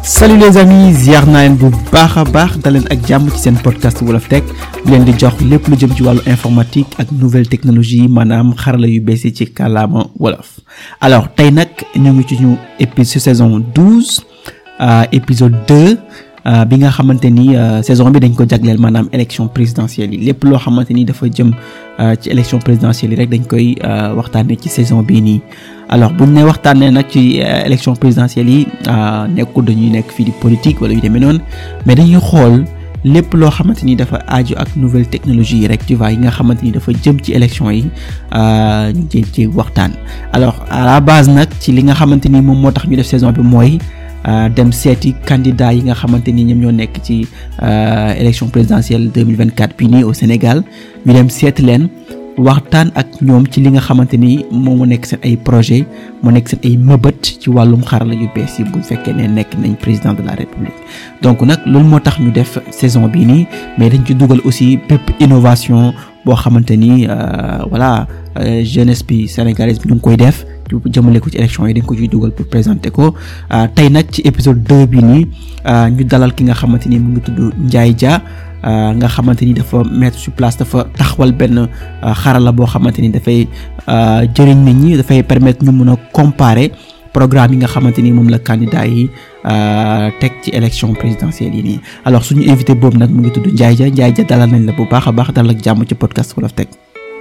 salut les amis ziar naa leen bu baax a baax daleen ak jàmm ci seen podcast Wolof Tech bi leen di jox lépp lu jëm ci wàllu informatique ak nouvelle technologie maanaam xarala yu bees yi ci kàllaama wolof alors tey nag ñu ngi ci ñu épisode saison douze épisode deux bi nga xamante ni saison bi dañ ko jagleel maanaam élection présidentielle yi lépp loo xamante ni dafa jëm ci élection présidentielle yi rek dañ koy waxtaanee ci saison bii nii alors buñ ne waxtaanee nag ci élection présidentielle yi nekkul dañuy nekk fii di politique wala yu demee noonu mais dañuy xool lépp loo xamante ni dafa aaju ak nouvelle technologie yi rek tu vois yi nga xamante ni dafa jëm ci élection yi ñu jéem ci waxtaan alors à la base nag ci li nga xamante ni moom moo tax ñu def saison bi mooy dem seeti candidat yi nga xamante ni ñoom ñoo nekk ci élection présidentielle 2024 bii nii au Sénégal ñu dem seeti leen waxtaan ak ñoom ci li nga xamante ni moom mu nekk seen ay projet mu nekk seen ay mëbët ci wàllum xarala yu bees yi bu fekkee ne nekk nañ président de la république donc nag loolu moo tax ñu def saison bii nii mais dañ ci dugal aussi bépp innovation boo xamante ni voilà jeunesse bi sénégalaise bi ñu ngi koy def jëmale ko ci élection yi dañ ko ciy dugal pour présenter ko tey nag ci épisode 2 bi nii ñu dalal ki nga xamante ni mu ngi tudd Ndiaye Dia nga xamante ni dafa mettre sur place dafa taxawal benn xarala boo xamante ni dafay jëriñ nit ñi dafay permettre ñu mun a comparer programme yi nga xamante ni moom la candidat yi teg ci élection présidentielle yi nii alors suñu invité boobu nag mu ngi tudd Ndiaye Dia Ndiaye Dia dalal nañ la bu baax a baax dalal ak jàmm ci podcast Wolof Tech.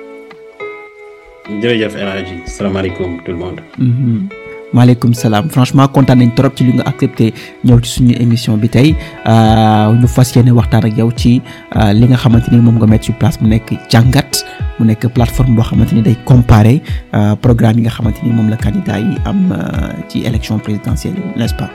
jërëjëf El Hadji salaamaaleykum tout le monde. maaleykum salaam franchement kontaan nañ trop ci li nga accepté ñëw ci suñu émission bi tey ñu fas yéene waxtaan ak yow ci li nga xamante ni moom nga mettre sur place mu nekk jàngat mu nekk plateforme boo xamante ni day comparer programme yi nga xamante ni moom la candidat yi am ci élection présidentielle n'est-ce pas.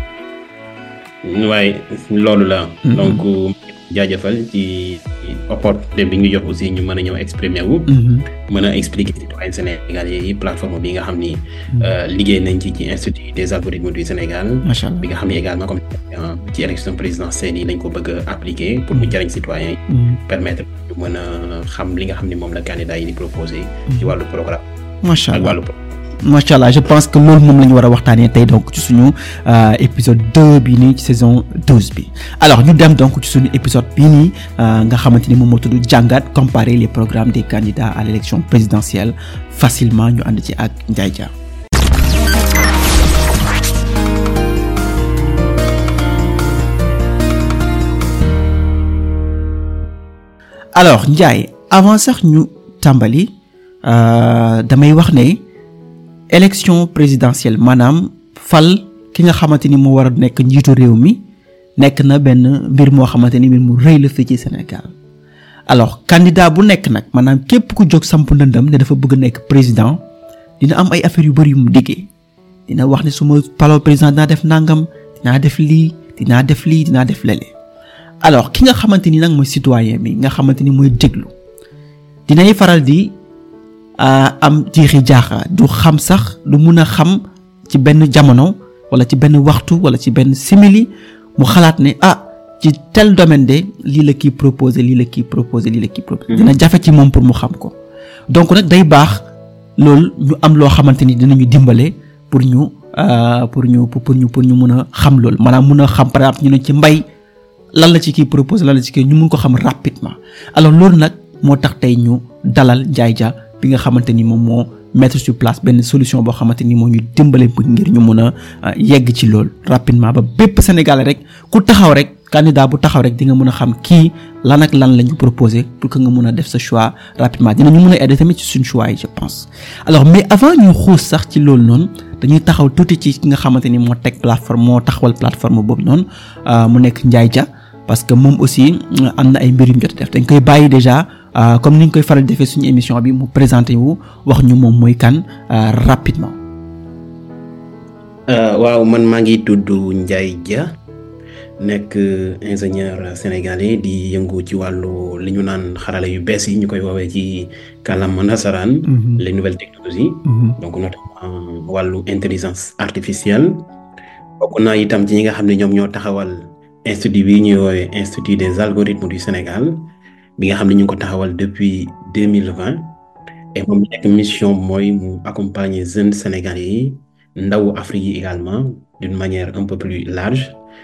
waaye loolu la. donc jaajëfal ci opportunité bi ñu jox aussi ñu mën a ñëw exprimer wu. mën a expliquer citoyen sénégalais yi plateforme bi nga xam ni. liggéey nañ ci ci institut des algorithmes du Sénégal. macha allah bi nga xam ni également comme ci élection présidentielle yi lañ ko bëgg a appliquer pour mu jariñ citoyen yi. permettre ñu mën a xam li nga xam ni moom la candidat yi di proposer. ci wàllu programme. macha allah ak wàllu. macha allah je pense que loolu moom la ñu war a waxtaanee tey donc ci suñu épisode deux bii nii ci saison douze bi alors ñu dem donc ci suñu épisode bii nii nga xamante ni moom moo tudd jàngat comparer les programmes des candidats à l'élection présidentielle facilement ñu ànd ci ak Ndiaye Dia. alors Ndiaye avant sax ñu tàmbali damay wax ne. élection présidentielle maanaam fal ki nga xamante ni moo war a nekk njiitu réew mi nekk na benn mbir moo xamante ni mbir mu rëy la fii ci Sénégal alors candidat bu nekk nag maanaam képp ku jóg samp ndëndam ne dafa bëgg a nekk président dina am ay affaires yu bari yu mu diggee dina wax ne su ma paloo président dinaa def nangam dinaa def lii dinaa def lii dinaa def lele alors ki nga xamante ni nag mooy citoyen bi nga xamante ni mooy déglu dinay faral di. am jiixi jaaxa du xam sax du mun a xam ci benn jamono wala ci benn waxtu wala ci benn simili mu xalaat ne ah ci tel domaine de lii la kii proposé lii la kii proposé lii la kii proposé dina jafe ci moom pour mu xam ko donc nag day baax loolu ñu am loo xamante ni dinañu dimbale pour ñu pour ñu pour ñu pour ñu mun a xam loolu maanaam mun a xam par exemple ñu ne ci mbay lan la ci kii proposé lan la ci kii ñu mun ko xam rapidement alors loolu nag moo tax tey ñu dalal Ndiaye Dia bi nga xamante ni moom moo mettre sur place benn solution boo xamante ni moo ñu dimbale ngir ñu mun a yegg ci loolu rapidement ba bépp Sénégalais rek ku taxaw rek candidat bu taxaw rek di nga mun a xam kii lan ak lan la ñu proposé pour que nga mun a def sa choix rapidement dinañu mun a aider tamit ci suñu choix yi je pense. alors mais avant ñu xuus sax ci loolu noonu dañuy taxaw tuuti ci ki nga xamante ni moo teg plateforme moo taxawal plateforme boobu noonu mu nekk Ndiaye Dia parce que moom aussi am na ay mbir yu mu jot a def dañ koy bàyyi déjà. comme ni ñu koy faral defee suñu émission bi mu présenté wu wax ñu moom mooy kan rapidement. waaw man maa ngi tudd Ndiaye Dia nekk ingénieur sénégalais di yëngu ci wàllu li ñu naan xarala yu bees yi ñu koy woowee ci kàllaama nasaraan. les nouvelles technologies. donc notamment wàllu intelligence artificielle. bokk naa itam ci ñi nga xam ne ñoom ñoo taxawal institut bi ñuy woowee institut des algorithmes du Sénégal. bi nga xam ne ñu ngi ko taxawal depuis deux mille vingt et moom nekk mission mooy mu accompagner jeunes sénégalais yi ndawu Afrique yi également d'une manière un peu plus large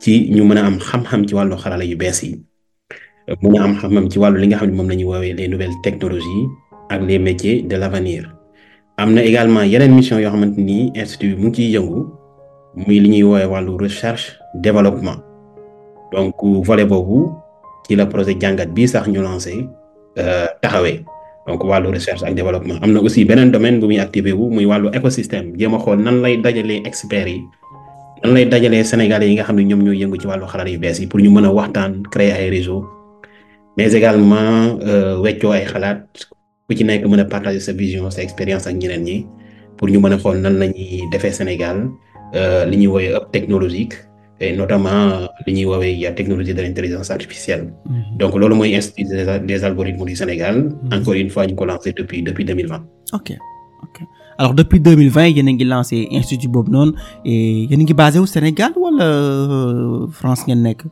ci ñu mën a am xam-xam ci wàllu xarala yu bees yi mën a am xam-xam ci wàllu li nga xam ne moom la ñuy woowee les nouvelles technologies ak les métiers de l'avenir am na également yeneen mission yoo xamante ni institut bi mu ngi ciy yëngu muy li ñuy woowee wàllu recherche développement donc volet boobu ci la projet jàngat bii sax ñu lancé taxawee donc wàllu recherche ak développement am na aussi beneen domaine bu muy activé wu muy wàllu écosystème jéem a xool nan lay dajalee experts yi nan lay dajalee sénégalais yi nga xam ne ñoom ñooy yëngu ci wàllu xarala yu bees yi pour ñu mën a waxtaan créer ay réseau mais également weccoo ay xalaat ku ci nekk mën a partager sa vision sa expérience ak ñeneen ñi pour ñu mën a xool nan la ñuy defee Sénégal li ñuy woowee hub technologique et notamment li ñuy woowee technologie de l'intelligence artificielle. donc loolu mooy institut des algorithmes du Sénégal. encore une fois ñu ko lancé depuis depuis deux mille vingt. ok ok alors depuis deux mille vingt yéen a ngi lancé institut boobu noonu et yéen a ngi basé wu Sénégal wala France ngeen nekk.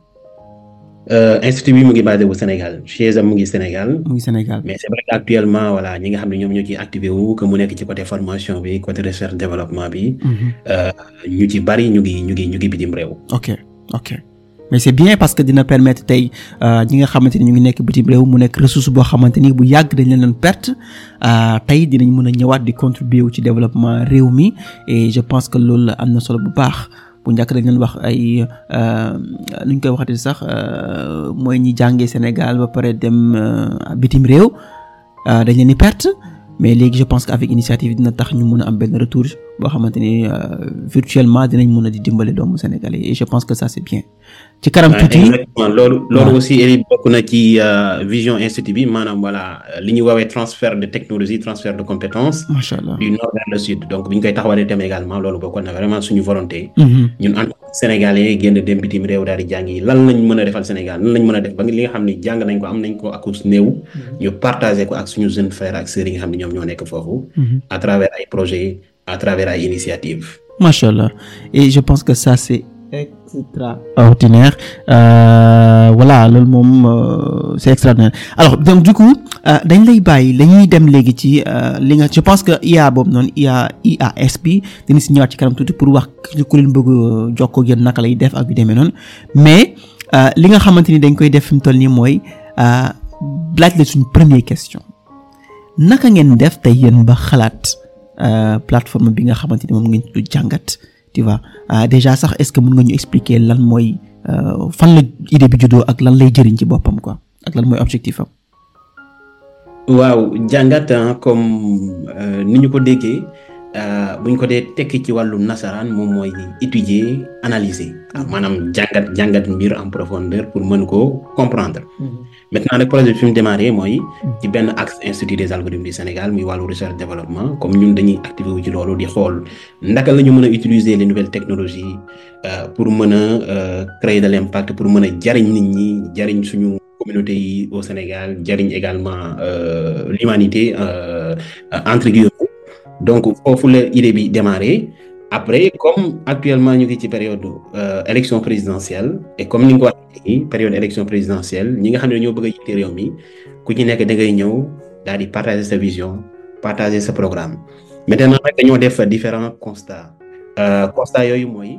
institut bi mu ngi basé wu Sénégal siège am mu ngi Sénégal. mu ngi Sénégal mais c'est vrai que actuellement voilà ñi nga xam ne ñoom ñoo ciy activé wu que mu nekk ci côté formation bi côté recherche développement bi. ñu ci bari ñu ngi ñu ngi ñu ngi bitim réew. ok ok mais c'est bien parce que dina permettre tey ñi nga xamante ni ñu ngi nekk bitim réew mu nekk ressource boo xamante ni bu yàgg dañ leen doon perte tey dinañ mën a ñëwaat di contribuer wu ci développement réew mi et je pense que loolu am na solo bu baax. bu njëkk dañ leen wax ay nu ñu koy waxati sax mooy ñi jàngee Sénégal ba pare dem bitim réew dañ leen di perte mais léegi je pense que avec initiative dina tax ñu mun a am benn retour boo xamante ni virtuellement dinañ mun a di dimbale doomu Sénégalais et je pense que ça c'est bien. ci kanam tuuti exactement loolu loolu aussi Eli bokk na ci vision institut bi maanaam voilà li ñuy woowee transfert de technologie transfert de compétences. macha allah du nord vers le sud donc bi ñu koy taxawalee tam également loolu bokkoon na vraiment suñu volonté. ñun en tant que sénégalais génn dem bitim réew daal di jàngi lan lañ mën a defal Sénégal lan lañ mën a def ba li nga xam ne jàng nañ ko am nañ ko akus néew. ñu partager ko ak suñu jeunes frères ak sœurs yi nga xam ne ñoom ñoo nekk foofu. à travers ay projets à travers ay initiatives. macha allah et je pense que ça c'est extraordinaire euh, voilà loolu moom euh, c'est extraordinaire alors donc du coup dañ lay bàyyi dañuy dem léegi ci li nga je pense que IA boobu noonu IA IAS bi dina si ñëwaat ci kanam tuuti pour wax ku leen bëgg jokkoo ak yéen naka lay def ak yu demee noonu mais li nga xamante ni dañ koy def fi mu toll nii mooy laaj la suñu première question naka ngeen def tey yéen ba xalaat plateforme bi nga xamante ni moom ngeen tudd jàngat. tu vois euh, déjà sax est-ce que mën nga ñu expliquer lan mooy fan la idée bi juddoo ak lan lay jëriñ ci boppam quoi ak lan mooy objectif am. waaw jàngat comme ni ñu ko déggee bu ñu ko dee tekki ci wàllu nasaraan moom mooy étudier analyser maanaam jàngat jàngat mbir en profondeur pour mën koo comprendre. maintenant nag projet bi fi mu démarré mooy. ci benn axe institut des algorithmes du Sénégal muy wàllu recherche développement comme ñun dañuy activé wu ci loolu di xool ndaka la ñu mën a utiliser les nouvelles technologies pour mën a créer de l'impact pour mën a jariñ nit ñi jariñ suñu communauté yi au Sénégal jariñ également l'humanité entre guillemets donc foofu la idée bi démarré. après comme actuellement ñu ngi ci période élection présidentielle et comme ni nga ko waxee période élection présidentielle ñi nga xam ne ñoo bëgg a jiite réew mi ku ci nekk da ngay ñëw daal di partager sa vision partager sa programme maintenant nag dañoo def différents constats constats yooyu mooy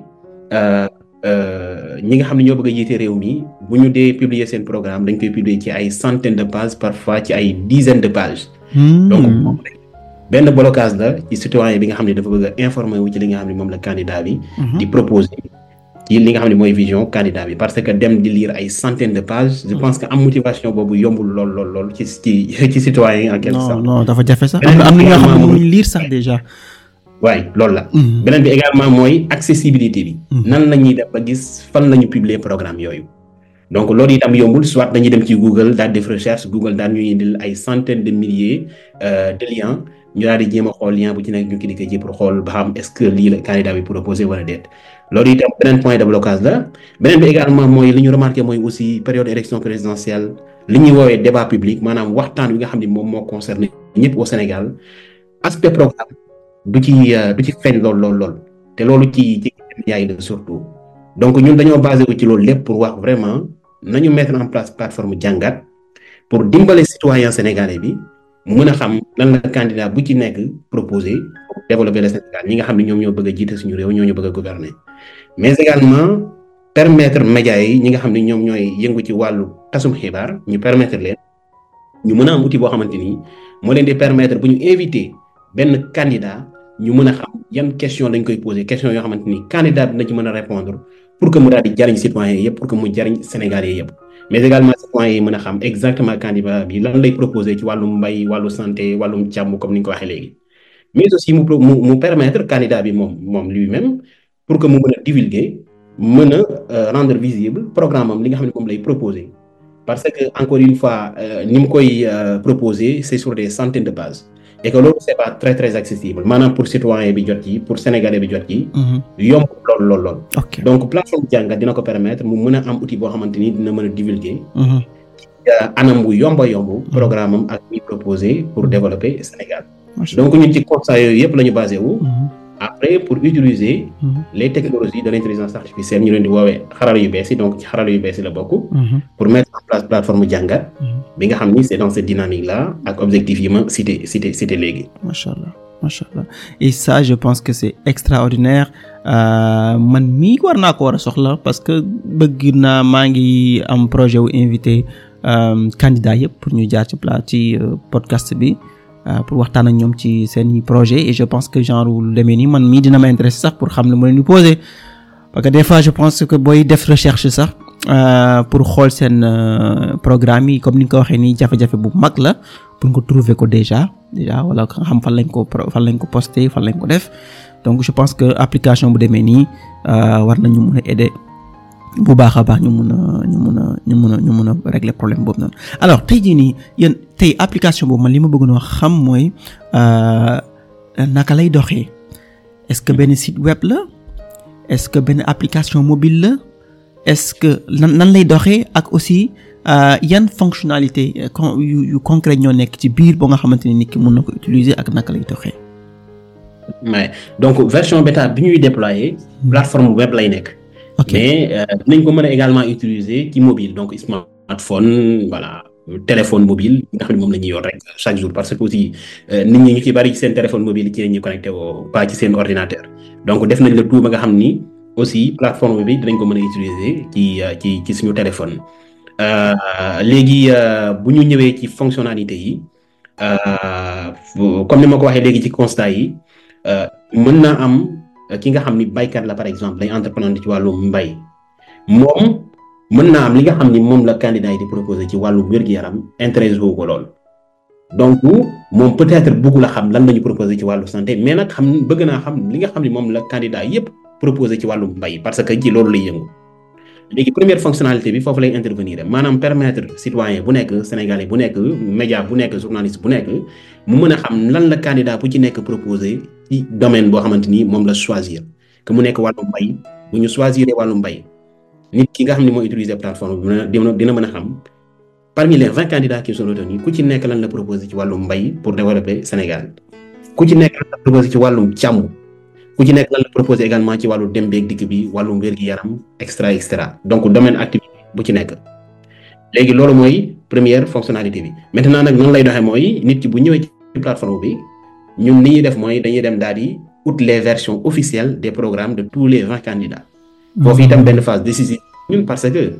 ñi nga xam ne ñoo bëgg a jiite réew mi bu ñu dee publier seen programme dañ koy publier ci ay centaines de pages parfois ci ay dizaines de pages. donc benn blocage la ci citoyen bi nga xam ne dafa bëgg a informer wu ci li nga xam ne moom la candidat bi. di proposer ci li nga xam ne mooy vision candidat bi parce que dem di lire ay centaines de pages. je pense que am motivation boobu yombul lool lool lool ci ci ci citoyen yi en quelque sorte. non non dafa jafe sax am na am na ñoo xam ne mënuñ lire sax déjà. waaye loolu la. beneen bi également mooy accessibilité bi. nan la ñuy def ba gis fan la ñu publier programme yooyu. donc loolu itam yombul soit dañuy dem ci Google daal def recherche Google daal ñuy indil ay centaines de milliers de liens. ñu daal di jéem a xool lien bu ci nekk ñu cliquer ci pour xool ba xam est-ce que lii la candidat bi proposé wala déet loolu itam beneen point de blocage la beneen bi également mooy li ñu remarqué mooy aussi période élection présidentielle li ñuy woowee débat public maanaam waxtaan wi nga xam ne moom moo concerné ñëpp au Sénégal aspect programme du ci du ci feeñ lool lool lool te loolu ci ci yaay la surtout donc ñun dañoo basé wu ci loolu lépp pour wax vraiment nañu mettre en place plateforme jàngat pour dimbale citoyen sénégalais bi mu mën a xam lan la candidat bu ci nekk proposé pour développer le Sénégal ñi nga xam ne ñoom ñoo bëgg a jiite suñu réew ñoo ñu bëgg a gouverner mais également permettre médias yi ñi nga xam ne ñoom ñooy yëngu ci wàllu tasum xibaar ñu permettre leen ñu mën a am outil boo xamante ni moo leen di permettre bu ñu invité benn candidat ñu mën a xam yan question lañ koy poser question yoo xamante ni candidat bi na ci mën a répondre pour que mu daal di jariñ citoyens yëpp pour que mu jariñ sénégalais yëpp mais également citoyens yi mën a xam exactement candidat bi lan lay proposer ci wàllum mbay wàllu santé wàllum càmm comme ni nga ko waxee léegi mais aussi mu mu mu permettre candidat bi moom moom lui-même pour que mu mën a divulguer mën a rendre visible programme am li nga xam ne moom lay proposer parce que encore une fois ni mu koy proposer c'est sur des centaines de bases et que loolu c'est pas très très accessible maanaam pour citoyen bi jot ci pour sénégalais bi jot ci. yomb lool lool lool. donc plateforme jàngat dina ko permettre mu mën a am outil boo xamante ni dina mën a divulguer. anam bu yomba yomb. programme am ak ñuy proposer pour développer Sénégal. donc ñun ci constat yooyu yëpp la ñu basé wu. après pour utiliser les technologies de l'intelligence artificielle ñu leen di woowee xarala yu bees yi donc ci xarala yu bees yi la bokk pour mettre en place plateforme jàngat bi nga xam ni c'est dans cette dynamique là ak objectif yi ma cité cité cité léegi macha allah macha allah et ça je pense que c'est extraordinaire man mii war naa ko war a soxla parce que bëgg naa maa ngi am projet wu invité candidat yëpp pour ñu jaar ci plat ci podcast bi pour waxtaan ak ñoom ci seen projet et je pense que genre lu demee nii man mii dina ma intéressé sax pour xam ne mu leen di poser parce que des fois je pense que booy def recherche sax pour xool seen programme yi comme ni nga ko waxee nii jafe-jafe bu mag la pour nga trouver ko déjà déjà wala nga xam fan lañ ko fan lañ ko posté fan lañ ko def donc je pense que application bu demee nii war nañu mun a aider bu baax a baax ñu mun a ñu mun a ñu mun a ñu mun a régler problème boobu noonu alors tey jii nii yéen tey application boobu man li ma bëgg noo xam mooy naka lay doxee est-ce que benn site web la est-ce que benn application mobile la est-ce que nan nan lay doxee ak aussi yan fonctionnalité yu yu concret ñoo nekk ci biir ba nga xamante ni nit ki mun na ko utiliser ak naka lay doxee. mais donc version bêta bi ñuy déployer plateforme web lay nekk. ok mais dinañ ko mën a également utiliser ci mobile donc smartphone voilà téléphone mobile nga xam ne moom la ñuy yor rek chaque jour parce que aussi nit ñi ñu ci bari ci seen téléphone mobile ci la ñuy connecté woo pas ci seen ordinateur donc def nañ le tout ba nga xam ni aussi plateforme bi dinañ ko mën a utiliser ci ci ci suñu téléphone léegi bu ñu ñëwee ci fonctionnalité yi comme ni ma ko waxee léegi ci constat yi mën naa am ki nga xam ni baykat la par exemple day entreprendre ci wàllu mbay moom mën naa am li nga xam ni moom la candidat yi di proposer ci wàllu wér-gu-yaram intéressé wu ko lool donc moom peut-être bëggu la xam lan la ñu proposer ci wàllu santé mais nag xam bëgg naa xam li nga xam ni moom la candidat yépp proposer ci wàllu mbay parce que ci loolu lay yëngu léegi première fonctionnalité bi foofu lay intervenir maanaam permettre citoyen bu nekk sénégalais bu nekk média bu nekk journaliste bu nekk mu mën a xam lan la candidat bu ci nekk proposer ci domaine boo xamante ni moom la choisir que mu nekk wàllu mbay bu ñu choisir wàllu mbay nit ki nga xam ne mooy utiliser plateforme bi dina dina mën a xam parmi les vingt candidats qui sont retenus ku ci nekk lan la proposer ci wàllu mbay pour développer Sénégal ku ci nekk lan la proposer ci wàllum càmm ku ci nekk lan la proposer également ci wàllu dem beeg dikk bi wàllum wér-gi-yaram extra extra donc domaine activité bu ci nekk léegi loolu mooy première fonctionnalité bi maintenant nag noonu lay doxee mooy nit ki bu ñëwee ci plateforme bi ñun li ñuy def mooy dañuy dem daal di out les versions officielles des programmes de tous les vingt candidats foofu itam benn phase décisive ñun parce que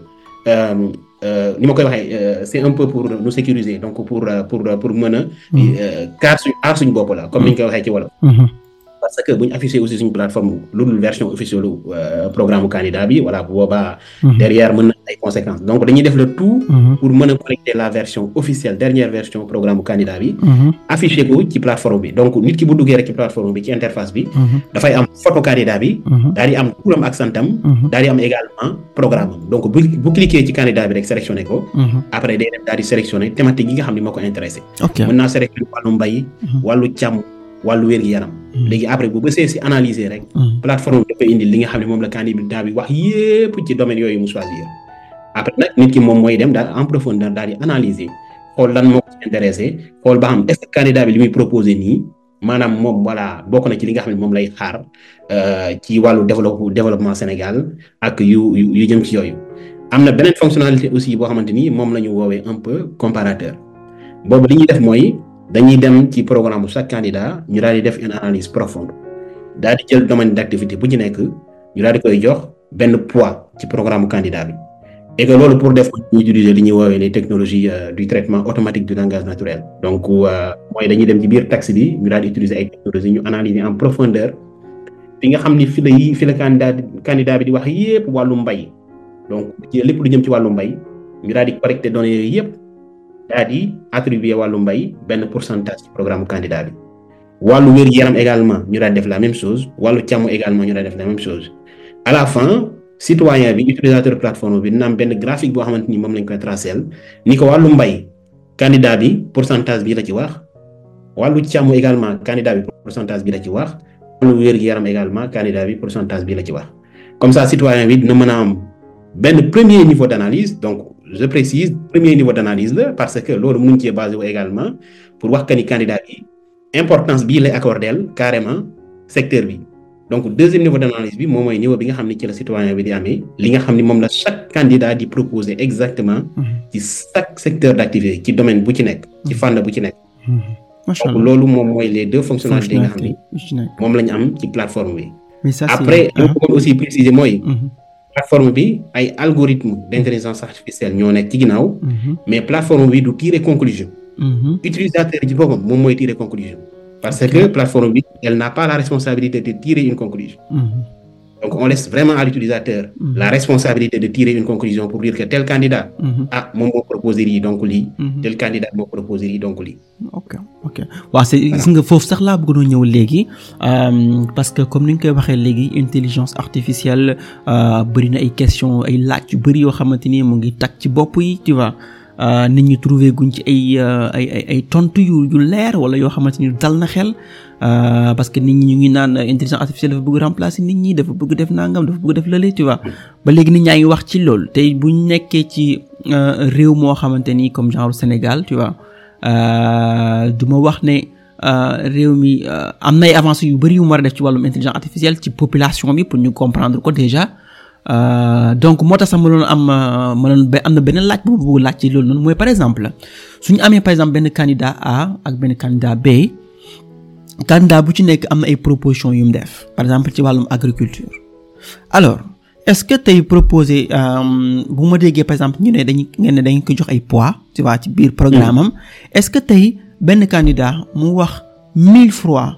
ni ma koy waxee c'est un peu pour nous sécuriser donc pour pour pour mën a kaar suñ aar suñ bopp la comme ni ñu koy waxee ci wolof parce que bu ñu affiché aussi suñu plateforme lu dul version officielle programme candidat bi voilà bu boobaa derrière mën na ay conséquences donc dañuy def le tout pour mën a collecter la version officielle dernière version programme candidat bi affiché ko ci plateforme bi donc nit ki bu duggee rek ci plateforme bi ci interface bi dafay am photo candidat bi daal di am turam ak santam daal di am également programme am donc bu bu cliquer ci candidat bi rek sélectionné ko après day dem daal di sélectionné thématique yi nga xam ne moo ko intéressé mën naa sélectionné wàllu mbay wàllu càmm wàllu wér-gi-yaram léegi après bu bësee si analyser rek plateforme bi dafay indi li nga xam ne moom la candidat bi wax yépp ci domaine yooyu mu choisir après nag nit ki moom mooy dem daal en profondeur daal di analyser xool lan moo ko intéressé xool ba xam est-ce que candidat bi li muy proposé nii maanaam moom voilà bokk na ci li nga xam ne moom lay xaar ci wàllu développe développement Sénégal ak yu yu jëm ci yooyu am na beneen fonctionnalité aussi boo xamante ni moom la ñu woowee un peu comparateur boobu li ñuy def mooy dañuy dem ci programme chaque candidat ñu daal di def une analyse profonde daal di jël domaine d'activité bu ci nekk ñu daal di koy jox benn poids ci programme candidat bi et que loolu pour def ñu utiliser li ñuy woowee les technologies du traitement automatique du langage naturel donc mooy dañuy dem ci biir texte bi ñu daal di utiliser ay technologies ñu analyser en profondeur fi nga xam ni fi la yi fi la candidat candidat bi di wax yépp wàllu mbay donc ci lépp lu jëm ci wàllu mbay ñu daal di collecter données yooyu yépp daal di attribuer wàllu mbay benn pourcentage ci programme candidat bi wàllu wér-gu-yaram également ñu daal def la même chose wàllu càmm également ñu daal def la même chose à la fin citoyen bi utilisateur plateforme bi dina am benn graphique boo xamante ni moom lañ koy tracel ni ko wàllu mbay candidat bi pourcentage bi la ci wax wàllu càmm également candidat bi pourcentage bi la ci wax wàllu wér-gu-yaram également candidat bi pourcentage bi la ci wax comme ça citoyen bi dina mën a am benn premier niveau d'analyse donc je précise premier niveau d'analyse la parce que loolu mënuñ cee basé wu également pour wax que ni candidat bi importance bii lay accordeel carrément secteur bi donc deuxième niveau d'analyse bi moom mooy niveau bi nga xam ne ci la citoyen bi di amee li nga xam ne moom la chaque candidat di proposer exactement ci chaque secteur d'activité ci domaine bu ci nekk ci fànn bu ci nekk donc loolu moom mooy les deux fonctionnalités yi nga xam ni moom la ñu am ci plateforme bi après li ma bëggoon aussi préciser mooy plateforme bi ay algorithme d'intelligence artificielle ñoo nekk ci ginnaaw mais plateforme bi du tirer conclusion utilisateur ci boppam moom mooy tirer conclusion parce que plateforme bi elle n'a pas la responsabilité de tirer une conclusion donc on laisse vraiment à l'utilisateur la responsabilité de tirer une conclusion pour dire que tel candidat ah moom moo proposé lii donc lii tel candidat moo proposé lii donc lii ok ok waaw c'est gis nga foofu sax laa bëggoon ñëw léegi parce que comme ni ñu koy waxee léegi intelligence artificielle bëri na ay questions ay laaj yu bëri yoo xamante ni mu ngi tag ci bopp yi tu vois nit ñi trouvé guñ ci ay ay ay ay tontu yu yu leer wala yoo xamante ni dal na xel parce que nit ñi ñu ngi naan intelligence artificielle dafa bëgg remplacer nit ñi dafa bëgg def nangam dafa bëgg def lële tu vois ba léegi nit ñaa ngi wax ci loolu tey bu ñu nekkee ci réew moo xamante ni comme genre Sénégal tu vois du ma wax ne réew mi am na ay avancées yu bari yu mu war a def ci wàllum intelligence artificielle ci population bi pour ñu comprendre ko déjà. donc moo tax sax ma doon am ma doon am na beneen laaj bu bëgg laaj ci loolu noonu mooy par exemple suñu amee par exemple benn candidat A ak benn candidat B candidat bu ci nekk am na ay propositions yu mu def par exemple ci wàllum agriculture alors est-ce que tey proposé bu ma déggee par exemple ñu ne dañu ngeen ne dañu ko jox ay poids tu vois ci biir programme am est-ce que tey benn candidat mu wax mille fois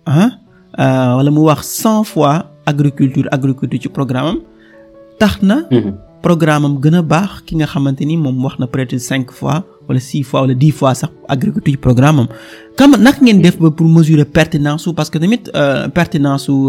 ah wala mu wax cent fois agriculture agriculture ci programme am tax na programme am gën a baax ki nga xamante ni moom wax na peut-être cinq fois wala six fois wala dix fois sax agriculture programme am kam naka ngeen def ba pour mesurer pertinence su parce que tamit pertinence su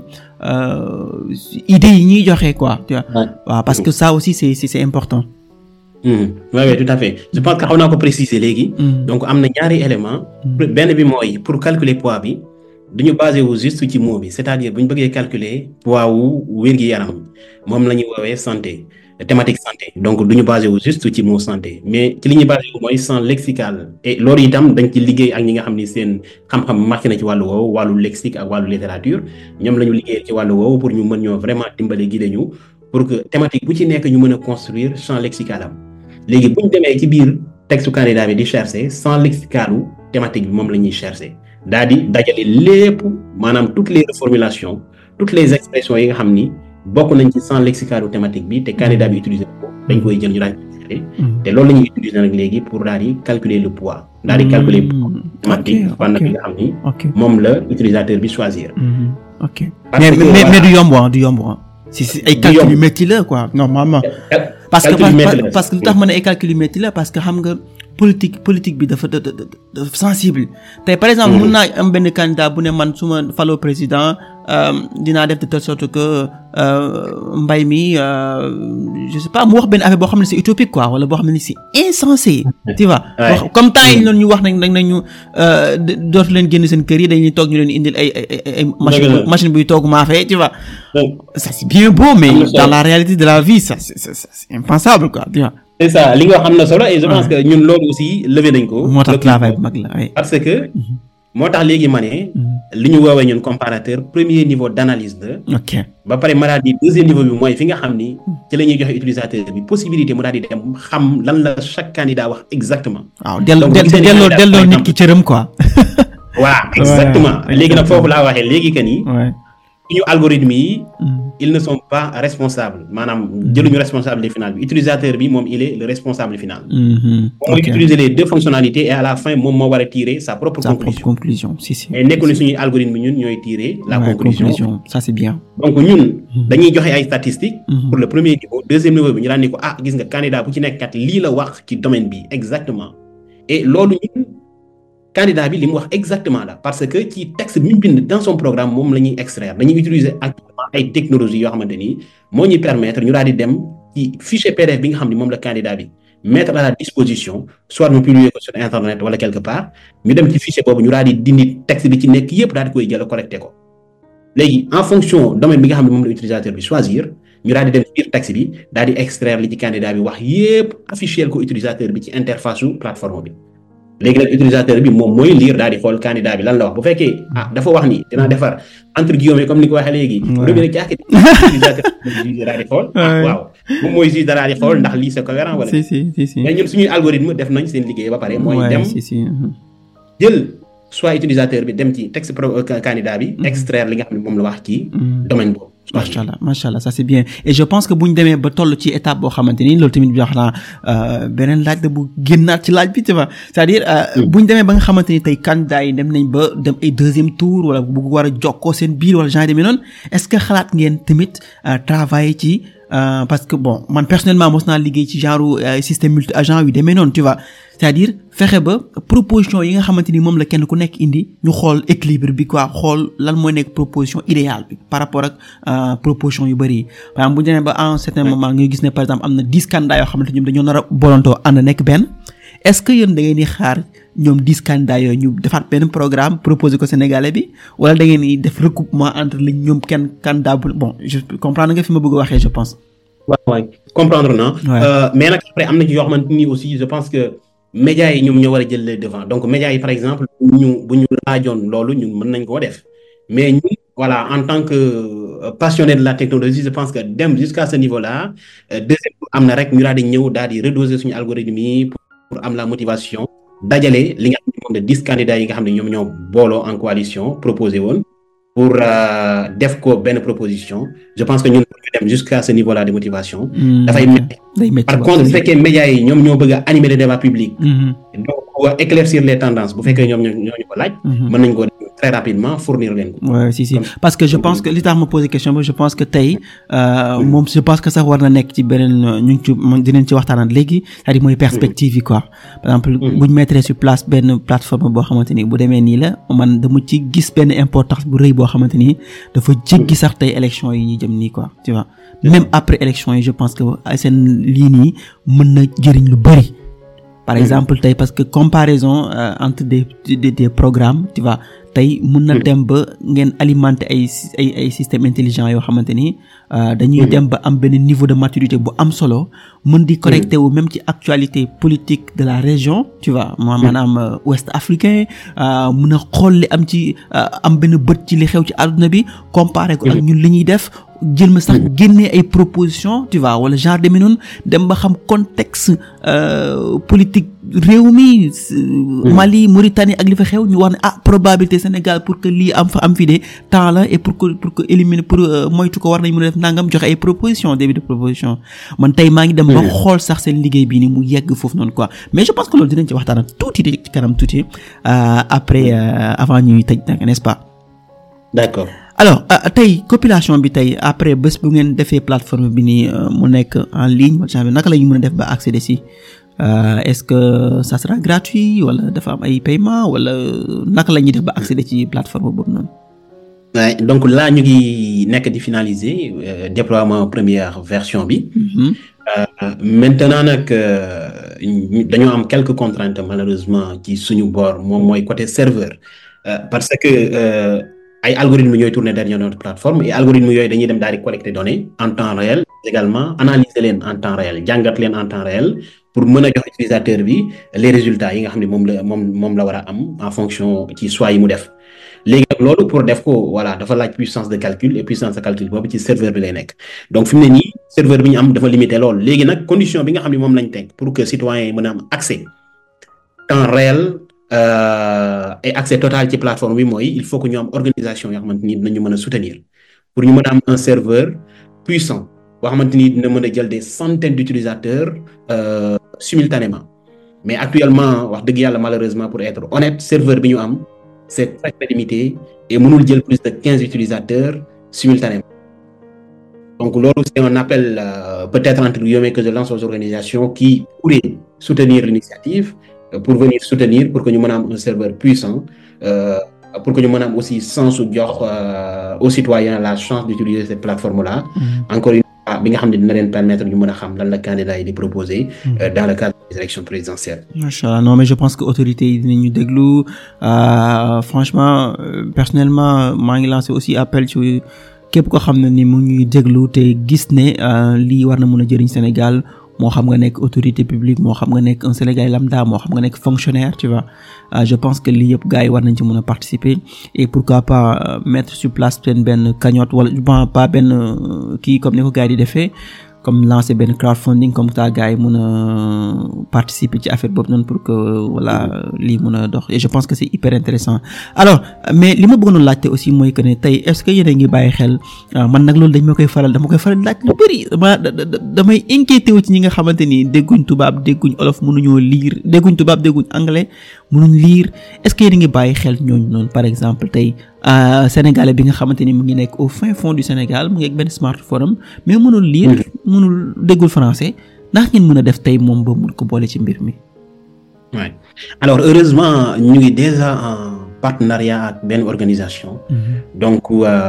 idées yi ñuy joxe quoi tu vois waaw parce que ça aussi c'est c'est important oui oui tout à fait je pense que xaw naa ko préciser léegi donc am na ñaari élément benn bi mooy pour calculer poids bi duñu basé wu juste ci mot bi c'est-à-dire bu ñu bëggee calculer poids wu wér-gi-yaram moom la ñuy woowee santé thématique santé donc duñu basé wu juste ci mot santé mais ci li ñuy basé wu mooy champ lexical et loolu itam dañ ci liggéey ak ñi nga xam ni seen xam-xam màcc na ci wàllu woowu wàllu lexique ak wàllu littérature ñoom la ñu liggéey ci wàllu woowu pour ñu mën ñoo vraiment dimbale guider ñu pour que thématique bu ci nekk ñu mën a construire champ lexical am léegi bu ñu demee ci biir texte candidat bi di chercher champ lexicalu thématique bi moom la ñuy chercher daal di dajale lépp maanaam toutes les reformulations toutes les expressions yi nga xam ni bokk nañ ci champ lexical thématique bi te candidat bi utiliser ko dañ koy jël ñu daal di te loolu la ñuy utiliser nag léegi pour daal di calculer le poids daal di calculer thématique fànn bi nga xam ni moom la utilisateur bi choisir ok mais mais du yomb du yomb si si ay calcul yu métti la quoi normalement parce que parce que lu tax ma ne ay calcul yu métti la parce que xam nga politique politique bi dafa dafa sensible tey par exemple mun naa am benn candidat bu ne man su ma faloo président dinaa def de telle sorte que mbay mi je sais pas mu wax benn affaire boo xam ne c'est utopique quoi wala boo xam ne c'est insensé tu vois comme temps yi noonu ñu wax nañ nag nañu dootu leen génn seen kër yi dañuy toog ñu leen indil ay ay ay machine machine buy toog maafe tu vois ça c'est bien beau mais dans la réalité de la vie ça c'est c'est impensable quoi tu vois c'est ça li nga wax am na solo et je pense que ñun loolu aussi levé nañ ko. moo tax travail bu mag la parce que. moo tax léegi ma ne. li ñu woowee ñun comparateur premier niveau d'analyse la. ok ba pare ma daal di deuxième niveau bi mooy fi nga xam ni. ci la ñuy joxe utilisateur bi possibilité mu daal di dem xam lan la chaque candidat wax exactement. waaw delloo delloo delloo nit ki cëram quoi. waaw exactement léegi nag foofu laa waxee léegi que ni. suñu algorithme yi ils ne sont pas responsables maanaam jëluñu responsabilité finale bi utilisateur bi moom il est le responsable final moom mooy utiliser les deux fonctionnalités et à la fin moom moo war a tirer sa propre sa propre conclusion conclusion si si mais nekku ne suñuy algorithme ñun ñooy tirer la Ouais, conclusion ça c'est bien donc ñun dañuy joxe ay statistiques Mhm. pour le premier niveau deuxième niveau bi ñu daan ni ko ah gis nga candidat bu ci nekk kat lii la wax ci domaine bi exactement et loolu ñun candidat bi li mu wax exactement la parce que ci texte bi mu bind dans son programme moom la ñuy extraire dañuy utiliser actuellement ay technologies yoo xamante ni moo ñuy permettre ñu daal di dem ci fichier PDF bi nga xam ni moom la candidat bi mettre à la disposition soit mu publier ko sur internet wala quelque part ñu dem ci fichier boobu ñu daal di dindi texte bi ci nekk yépp daal di koy jël collecté ko léegi en fonction domaine bi nga xam ne moom la utilisateur bi choisir ñu daal di dem ci biir texte bi daal di extraire li ci candidat bi wax yépp afficher ko utilisateur bi ci interface su plateforme bi léegi nag utilisateur bi moom mooy lire daal di xool candidat bi lan la wax bu fekkee ah dafa wax ni dinaa defar entre guillemets comme ni ko waxee léegi. Ouais. robinet caaki utilisateur bi mooy juge daal di xool. ah Ouais. waaw moom mooy juge daal di xool ndax lii c'est cohérent wala. si si si si mais ñun suñuy algorithme def nañ seen liggéey ba pare. mooy Ouais, dem si si mhm. jël soit utilisateur bi dem ci texte pro euh, candidat bi. extraire li nga xam ne moom la wax ci Mhm. domaine boobu. macha allah macha allah ça c'est bien et je pense que bu ñu demee ba toll ci étape boo xamante ni loolu tamit wax naa euh, beneen laaj la bu génnaat ci laaj bi tu vois c'est-à-dire euh, bu ñu demee ba nga xamante ni tey candidat yi dem nañ ba dem ay deuxième tour wala bu war a jokkoo seen biir wala genre demee noonu est-ce que xalaat ngeen tamit euh, travailler ci euh, parce que bon man personnellement mos naa liggéey ci genre euh, système multi agent yu demee noonu tu vois c'est-à-dire fexe ba proposition yi nga xamante ni moom la kenn ku nekk indi ñu xool équilibre bi quoi xool lan mooy nekk proposition idéale bi par rapport ak euh, proposition yu bëri yi par exemple bu ñu demee ba à un certain moment nga gis ne par exemple am na dix candidats yoo xamante ñoom dañoo nar a bolantoo ànd nekk benn est-ce que yéen da ngeen di xaar ñoom dix candidats yooyu ñu defaat benn programme proposé ko Sénégalais bi wala da ngeen di def recoupement entre li ñoom kenn candidat bu bon je comprendre nga fi ma bëgg a waxee je pense. waaw waay comprendre naa. Ouais. Euh, mais nag après am na ci yoo xamante ni aussi je pense que médias yi ñoom ñoo war a jël les devant donc médias yi par exemple bu ñu bu ñu laajoon loolu ñun mën nañ koo def mais ñun voilà en tant que euh, passionné de la technologie je pense que dem jusqu'à ce niveau là euh, deuxième am na rek ñu daal di ñëw daal di redoser suñu algorithme yi pour, pour am la motivation dajale li nga xam ne moom de dix candidats yi nga xam ne ñoom ñoo booloo en coalition proposé woon pour euh, def ko benn proposition je pense que ñun pour ñu dem jusqu'à ce niveau là de motivation dafay métti day métti par waaw, contre bu c'est- fekkee médias yi ñoom ñoo bëgg a animer le débat public Mhm, donc pour éclaircir les tendances bu fekkee ñoom ñoo ñoo ñu ko laaj mhm. mën nañ ko def très rapidement fournir leen ko Ouais, si si Comme- parce que je pense que li tax ma posé question bi je pense que tey euh, moom je pense que sax war na nekk ci beneen euh, ñu ngi ci moom dinañ ci waxtaanaat léegi c'est-à-dire mooy perspective yi quoi par exemple bu ñu mettre sur place benn plateforme boo xamante ni bu demee nii la man dama ci gis benn importance bu rëy boo xamante ni dafa jéggi sax tey élection yi ñuy jëm nii quoi tu vois même après élection yi je pense que ay seen lii nii mën na jëriñ lu bëri par exemple tey parce que comparaison euh, entre des, des des programmes tu vois tey mun na dem ba ngeen alimenter ay sy- ay ay système intelligent yoo xamante ni euh, dañuy dem ba am benn niveau de maturité bu am solo mën di connecté wu même ci actualité politique de la région tu vois ma maanaam euh, ouest africain euh, mun a xool li am ci euh, am benn bët ci li xew ci àdduna bi comparé ko ak ñun li ñuy def jël ma sax génnee ay propositions tu vois wala genre demee noonu dem ba xam contexte euh, politique réew mi s- Mali Mauritanie ak li fa xew ñu wax ne ah probabilité Sénégal pour que lii am fa am fi de temps la et pour que pour que éliminer pour euh, moytu ko war nañ mën a def nangam joxe ay propositions début de proposition man tey maa ngi dem ba xool sax seen liggéey bii ni mu yegg foofu noonu quoi mais je pense que loolu dinañ ci waxtaan tuuti ci kanam tuuti euh, après euh, avant ñuy tëj nag n'est-ce pas d'accord alors euh, tey population bi tey après bés bu ngeen defee plateforme bi nii euh, mu nekk en ligne wala genre naka la ñu mën a def ba accéder si Euh, est-ce que ça sera gratuit wala dafa am ay paiement wala naka la ñuy def ba accéder ci plateforme boobu noonu. Ouais, donc là ñu ngi nekk di finaliser euh, déploiement première version bi Mhm. Euh, maintenant nag euh, ñu- dañoo am quelques contraintes malheureusement ci suñu bord moom mooy côté serveur Euh, parce que euh, ay algorithmes ñooy tourner derrière notre plateforme et algorithmes yooyu dañuy dem daal di collecter données en temps réel également analyser leen en temps réel jàngat leen en temps réel pour mën a jox utilisateur bi les résultats yi nga xam ne moom la moom moom la war a am en fonction ci choix yi mu def léegi nag loolu pour def ko voilà dafa laaj puissance de calcul et puissance de calcul boobu ci serveur bi lay nekk donc fi mu ne nii serveur bi ñu am dafa limité lool léegi nag condition bi nga xam ne moom lañ teg pour que citoyens yi mën a am accès temps réel euh, et accès total ci plateforme bi mooy il faut que ñu am organisation yoo xamante ni dinañu mën a soutenir pour ñu mën a am un serveur puissant boo xamante ni dina mën a jël des centaines d'utilisateurs euh, simultanément mais actuellement wax dëgg yàlla malheureusement pour être honnête serveur bi ñu am c'est très très limité et mënul jël plus de quinze utilisateurs simultanément donc loolu c'est un appel euh, peut-être entre guillemets que je lance aux organisations qui pourraient soutenir l'initiative euh, pour venir soutenir pour que ñu mën a am un serveur puissant euh, pour que ñu mën a am aussi sens su jox aux citoyens la chance d'utiliser cette plateforme-là encore une fois bi nga xam ne dina leen permettre ñu mën a xam lan la candidat yi di proposer dans le cadre des élections présidentielles macha allah non mais je pense que autorités yi dinañu déglu franchement personnellement maa ngi lancé aussi appel ci képp ko xam ne ni mu ñuy déglu te gis ne lii war na mën a jëriñ Sénégal moo xam nga nekk autorité publique moo xam nga nekk un Sénégalais lambda moo xam nga nekk fonctionnaire tu vois je pense que lii yëpp gars yi war nañ ci mën a participer et pourquoi pas mettre sur place benn benn cagnotte wala bon pas benn kii comme ni ko gars yi di defee comme lancer benn crowdfunding comme ça gars yi mën a participer ci affaire boobu noonu pour que voilà lii mën a dox et je pense que c'est hyper intéressant alors mais li ma bëggoon a laajte aussi mooy que ne tey est-ce que yéen a ngi bàyyi xel man nag loolu dañ ma koy faral dama koy faral laaj lu bari dama damay inquiété wu ci ñi nga xamante ni dégguñ tubaab dégguñ olof mënuñoo lire dégguñ tubaab dégguñ anglais mënuñ lire est-ce que yéen a ngi bàyyi xel ñooñu noonu par exemple tey sénégalais bi nga xamante ni mu ngi nekk au fin fond du Sénégal mu ngi ak benn smartphone am mais mënul lire mënul déggul français ndax ngeen mën a def tey moom ba mun ko boole ci mbir mi. Ouais. alors heureusement ñu ngi déjà en partenariat ak benn organisation. donc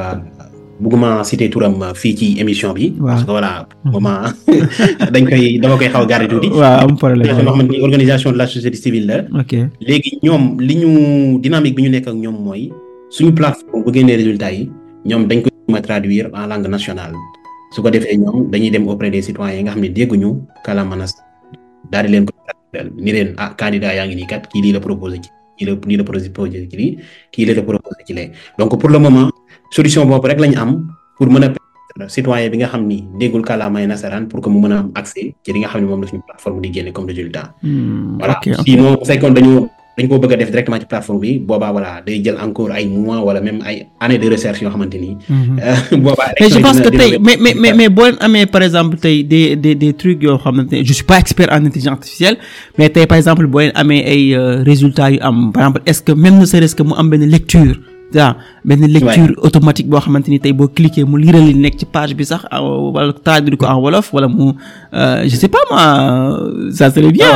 bëgguma citer turam fii ci émission bi. parce que voilà moment dañ koy dama koy xaw a garder tuuti. waaw am problème loo xamante ni organisation de la société civile la. ok léegi ñoom li ñu dynamique bi ñu nekk ak ñoom mooy. suñu plateforme bu génnee résultats yi ñoom dañ ko ma traduire en langue nationale su ko defee ñoom dañuy dem auprès des citoyens yi nga xam ne dégguñu kàllaama daal di leen ko ni leen ah candidat yaa ngi nii kat kii lii la proposé ci kii la lii la proposé ci lii kii la proposé ci lee donc pour le moment solution boobu rek lañu am pour mën a permettre citoyen bi nga xam ni déggul kàllaamay nasaraan pour que mu mën a am accès ci li nga xam ne moom la suñu plateforme di génne comme résultat. voilà sinon bu fekkoon dañoo dañ ko bëgg a def directement ci plateforme bi boobaa voilà day jël encore ay mois wala même ay années de recherche yoo xamante ni. boobaa mais je pense que tey mais mais mais mais boo leen amee par exemple tey des des des trucs yoo xamante ne je suis pas expert en intelligence artificielle mais tey par exemple boo leen amee ay résultats yu am par exemple est-ce que même ne serait-ce que mu am benn lecture. waaw benn lecture automatique boo xamante ni tey boo cliquer mu liral li nekk ci page bi sax wala traduire ko en wolof wala mu je sais pas moi ça serait bien.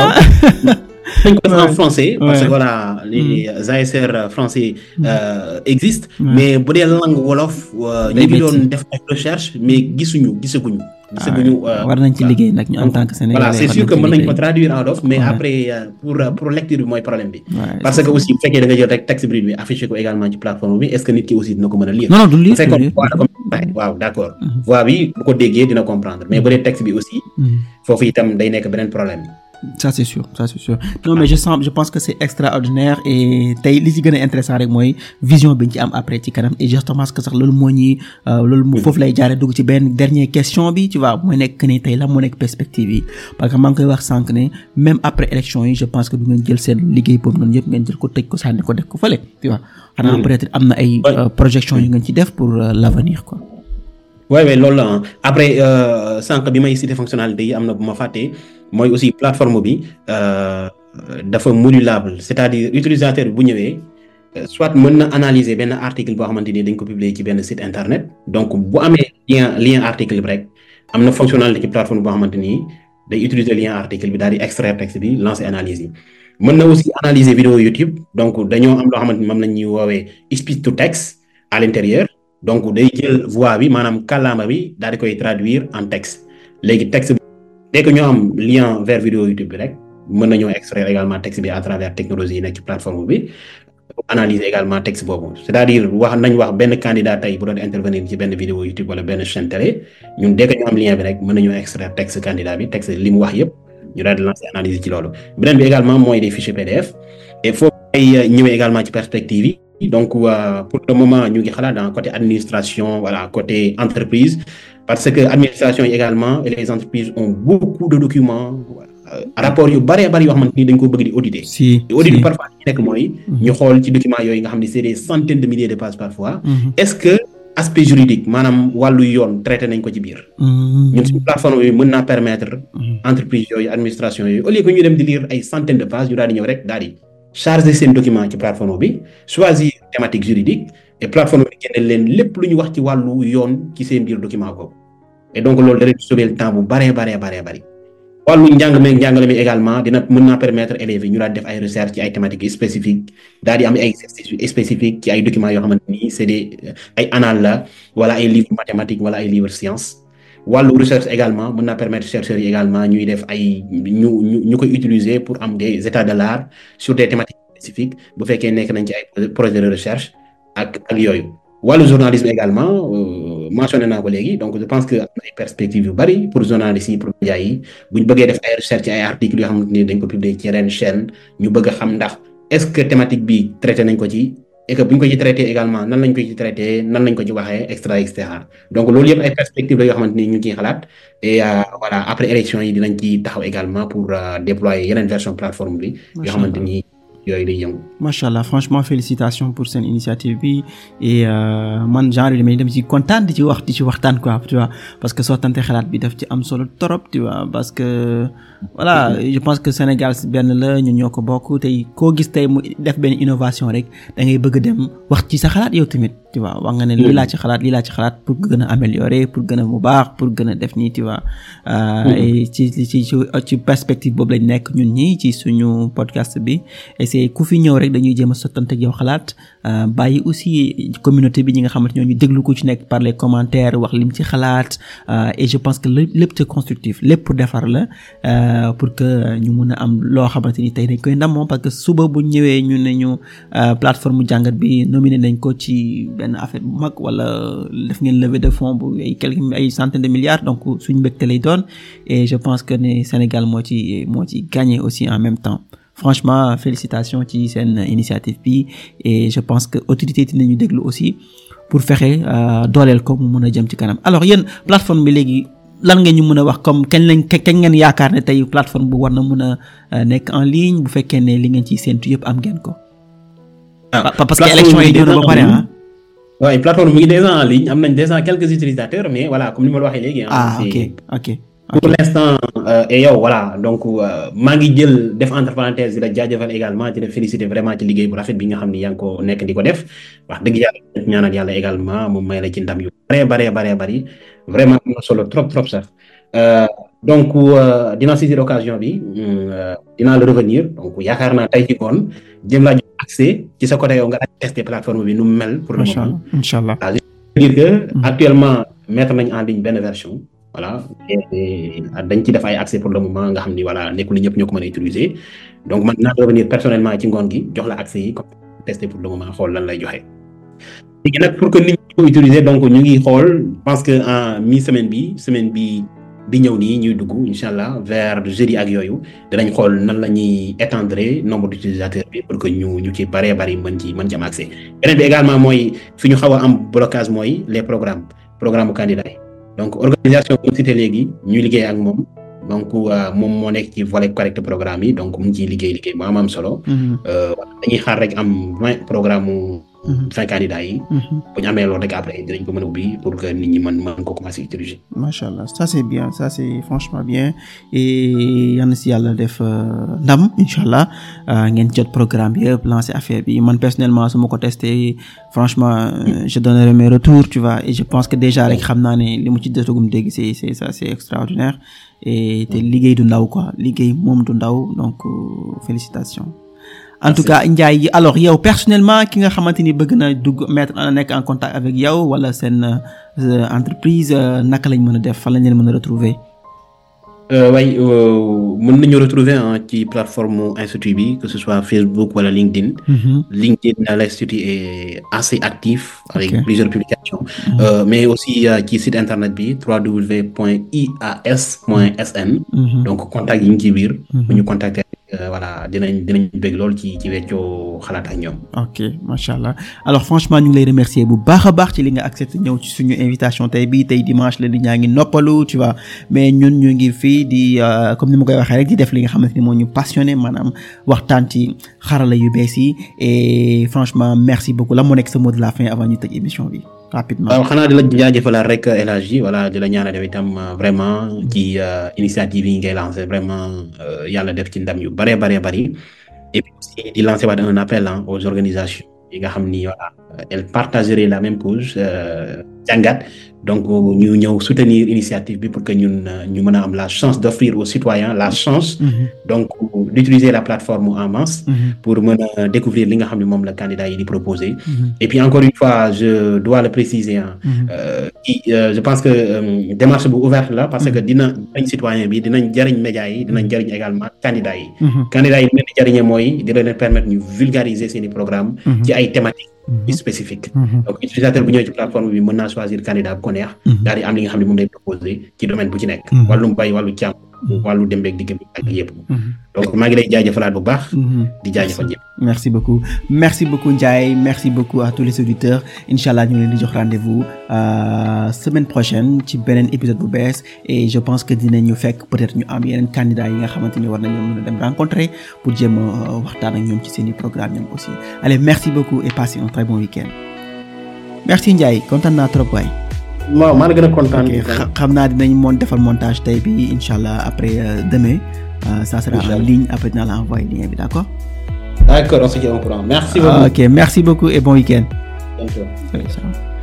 dañ ko def en français parce que voilà les ASR français existent mais bu dee langue wolof ñu ngi doon def ay recherche mais gisuñu gisaguñu gisaguñu war nañ ci liggéey nag ñu en tant que Sénégalais voilà c'est sûr que mën nañ ko traduire en wolof mais après pour pour lecture bi mooy problème bi parce que aussi bu fekkee da nga jël rek texte brut bi affiché ko également ci plateforme bi est-ce que nit ki aussi dina ko mën a lire non non du lire fekkoon waaw d'accord voix bi bu ko déggee dina comprendre mais bu dee texte bi aussi foofu itam day nekk beneen problème ça c'est sûr ça c'est sûr non mais je sens je pense que c'est extraordinaire et tey li ci gën a intéressant rek mooy vision bi ñu ci am après ci kanam et justement que sax loolu moo ñuy loolu foofu lay jaaree dugg ci benn dernière question bi tu vois mooy nekk ne tey la moo nekk perspective yi parce que maa ngi koy wax sànq ne même après élection yi je pense que du ngeen jël seen liggéey boobu noonu yëpp ngeen jël ko tëj ko sànni ko def ko fële tu vois xanaa peut-être am na ay projection yu ngeen ci def pour l'avenir quoi oui oui loolu la après sànq bi may cité fonctionnalité yi am na bu ma fàttee mooy aussi plateforme bi dafa modulable c'est-à-dire utilisateur bi bu ñëwee soit mën na analyser benn article boo xamante ni dañ ko publier ci benn site internet donc bu amee lien lien article bi rek am na fonctionnalité ci plateforme boo xamante ni day utiliser lien article bi daal di extraire texte bi lancer analyse yi mën na aussi analyser vidéo YouTube donc dañoo am loo xamante ni moom la ñuy woowee speech to text à l'intérieur donc day jël voix bi maanaam kàllaama bi daal di koy traduire en texte léegi texte bi dès que ñoo am lien vers vidéo YouTube bi rek mën nañoo extraire également texte bi à travers technologie yi nekk ci plateforme bi analyser également texte boobu c'est-à-dire wax nañ wax benn candidat tey bu doon intervenir ci benn vidéo YouTube wala benn chaîne télé ñun dès que ñu am lien bi rek mën nañoo extraire texte candidat bi texte li mu wax yëpp ñu daal di lancer analyse ci loolu beneen bi également mooy des fichiers PDF et foofu ay ñëwee également ci perspective yi donc euh, pour le moment ñu ngi xalaat dans côté administration voilà côté entreprise parce que administration yi également et les entreprises ont beaucoup de documents rapport yu bëree bëri yoo xamante ni dañ ko bëgg di auditer si audit bi parfois li nekk mooy ñu xool ci documents yooyu nga xam ne c'est des centaines de milliers de pages parfois est-ce que aspect juridique maanaam wàllu yoon traité nañ ko ci biir. ñun suñu plateforme bi mën naa permettre. entreprise yooyu administration yooyu au lieu que ñu dem di lire ay centaines de pages ñu daal di ñëw rek daal di charger seen document ci plateforme bi choisir thématique juridique et plateforme bi génne leen lépp lu ñu wax ci wàllu yoon ci seen biir document boobu et donc loolu da leen sauver le temps bu baree baree baree bari. wàllu njàng meeg njàngale mi également dina mën naa permettre élèves yi ñu daal def ay recherche ci ay thématiques spécifiques daal di am ay exercices spécifiques ci ay documents yoo xamante ni c'est des ay annales la wala ay livres mathématiques wala ay livres sciences wàllu recherche également mën naa permettre chercheurs yi également ñuy def ay ñu ñu ñu koy utiliser pour am des états de l'art sur des thématiques spécifiques bu fekkee nekk nañ ci ay projets de recherche ak ak yooyu wàllu journalisme également mentionné naa ko léegi donc je pense que am na ay perspectives yu bari pour journalistes yi pour médias yi bu ñu bëggee def ay recherche ci ay articles yoo xamante ni dañ ko publier ci yeneen chaîne ñu bëgg a xam ndax est-ce que thématique bi traité nañ ko ci et que bu ñu ko ci traité également nan lañ ko ci traité nan lañ ko ci waxee extra et cetera donc loolu yëpp ay perspectives la yoo xamante ni ñu ngi ciy xalaat et voilà après élection yi dinañ ci taxaw également pour déployer yeneen version plateforme bi yoo xamante ni yooyu day yëngu. macha allah franchement félicitations pour seen initiative bi et man genre yi damay dem ci kontaan di ci wax di ci waxtaan quoi tu vois parce que sottante xalaat bi daf ci am solo trop tu vois parce que voilà je pense que Sénégal benn la ñun ñoo ko bokk tey koo gis tey mu def benn innovation rek da ngay bëgg dem wax ci sa xalaat yow tamit tu vois wax nga ne lii laa ci xalaat lii laa ci xalaat pour gën a améliorer pour gën a mu baax pour gën a def nii tu vois. et ci ci ci perspective boobu lañ nekk ñun ñi ci suñu podcast bi et ku fi ñëw rek dañuy jéem a sottante ak yow xalaat bàyyi aussi communauté bi ñi nga xamante ñoo ñu déglu ko ci nekk par les commentaires wax lim ci xalaat et je pense que lépp c'est constructif lépp pour defar la pour que ñu mun a am loo xamante ni tey dañ koy ndamoo parce que suba bu ñëwee ñu ne ñu plateforme jàngat bi nominé nañ ko ci benn affaire bu mag wala def ngeen levée de fonds bu ay quelques ay centaines de milliards donc suñu mbégte lay doon et je pense que ne Sénégal moo ci moo ci gagné aussi en même temps franchement félicitations ci seen initiative bi et je pense que autorité dinañu déglu aussi pour fexe dooleel ko mu mën a jëm ci kanam alors yéen plateforme bi léegi lan nga ñu mën a wax comme kañ lañ kañ ngeen yaakaar ne tey plateforme bu war na mën a nekk en ligne bu fekkee ne li ngeen ciy séntu yëpp am ngeen ko. parce que élection yi ñëw na ba pare ah. waaye plateforme mu ngi déjà en ligne am nañ déjà quelques utilisateurs mais voilà comme ni ma la waxee léegi. ah ok ok. pour l'instant et yow voilà donc maa ngi jël def entre parenthèses di la jaajëfal également di la féliciter vraiment ci liggéey bu rafet bi nga xam ni yaa ngi ko nekk di ko def wax dëgg yàlla ñaanal yàlla également moom may la ci ndam yu bare bare bare bari vraiment am na solo trop trop sax donc dinaa saisir occasion bi dinaa la revenir donc yaakaar naa tey ci ngoon jëm laa jox accès ci sa côté yow nga tester plateforme bi nu mu mel pour le moment inchallah je veux dire que actuellement mettre nañ en ligne benn version voilà dañ ci def ay accès pour le moment nga xam ni voilà nekkul ñëpp ñoo ko mën a utiliser donc man naa revenir personnellement ci ngoon gi jox la accès yi comme tester pour le moment xool lan lay joxe. léegi nag pour que nit ñi ko utiliser donc ñu ngi xool pense que en mi semaine bi semaine bi bi ñëw nii ñuy dugg incha allah vers jeudi ak yooyu dinañ xool nan la ñuy étendre nombre d'utilisateurs bi pour que ñu ñu ci baree bari mën ci mën ci am accès beneen bi également mooy fi ñu xaw a am blocage mooy les programmes programme candidat yi donc organisation bi cité léegi ñuy liggéey ak moom donc moom moo nekk ci volet correct programme yi donc mu ngi ciy liggéey liggéey bu am am solo. dañuy xaar rek am vingt programme vingt candidats yi. bu ñu amee loolu rek après dinañ ko mën a ubbi pour que nit ñi mën mën ko commencer utiliser. macha allah ça c'est bien ça c'est franchement bien et yal na si yàlla def ndam incha allah ngeen jot programme bi yëpp lancer affaire bi man personnellement su ma ko testé franchement je donnerai mes retours tu vois et je pense que déjà rek xam naa ne li mu ci jotagum dégg c'est c'est ça c'est extraordinaire et te liggéey du ndaw quoi liggéey moom du ndaw donc félicitations. en tout cas Ndiaye alors yow personnellement ki nga xamante ni bëgg na dugg mettre na nekk en contact avec yow wala seen entreprise naka lañ mën a def fan lañ leen mën a retrouver way mën nañu retrouver ci plateforme institut bi que ce soit Facebook wala LinkedIn LinkedIn l'institut est assez actif avec plusieurs publications mais aussi ci site internet bi www.ias.sn donc contact yi ngi ci biir bu ñu contacter voilà dinañ dinañ bëgg lool ci ci weccoo xalaat ak ñoom. ok macha allah alors franchement ñu ngi lay remercier bu baax a baax ci li nga accepté ñëw ci suñu invitation tey bii tey dimanche la nit ñaa ngi noppalu tu vois mais ñun ñu ngi fii di comme ni ma koy waxee rek di def li nga xamante ni moo ñu passionné maanaam waxtaan ci xarala yu bees yi et franchement merci beaucoup la moo nekk sa mot de la fin avant ñu tëj émission bi. rapidement. waaw xanaa di la jaajëfalaat rek El Hadji voilà di la ñaanal yow itam vraiment ci initiative yi ngay lancé vraiment yàlla def ci ndam yu bëree bëree bëri et puis aussi di lancer waat un appel aux organisations yi nga xam ni voilà elles partageraient la même cause jàngat donc ñu ñëw soutenir initiative bi pour que ñun ñu mën a am la chance d'offrir aux citoyens la chance donc d'utiliser la plateforme en masse pour mën a découvrir li nga xam ne moom la candidat yi di proposer et puis encore une fois je dois le préciser ah je pense que démarche bu ouverte la parce que dina jariñ citoyen bi dinañ jariñ médias yi dinañ jariñ également candidat yi candidat yi leen di jariñee mooy dina leen permettre ñu vulgariser seeni programme ci ay thématiques spécifique donc utilisateur bu ñëwee ci plateforme bi mën naa choisir candidat bu ko neex daal di am li nga xam ne moom lay proposé ci domaine bu ci nekk wàllum bay wàllu càmm wàllu dembeeg digg bi ak yëpp donc maa ngi lay jaajëfalaat bu baax di jaajëfal ñëpp merci beaucoup merci beaucoup Ndiaye merci beaucoup à tous les auditeurs incha allah ñu ngi leen di jox rendez-vous semaine prochaine ci beneen épisode bu bees et je pense que dinañu fekk peut-être ñu am yeneen candidats yi nga xamante ni war nañoo mën a dem rencontrer pour jéem a waxtaan ak ñoom ci seeni programme ñoom aussi allez merci beaucoup et passez un très bon week-end merci Ndiaye kontaan naa trop waay. waaw maa la gën a kontaan. xam naa dinañ moon defal montage tey bi incha allah après demain. ça sera en ligne après dinaa la envoyer lien bi d'accord. d'accord on se tient au courant merci beaucoup. ok merci beaucoup et bon week-end. Bonjour. Allez, ciao.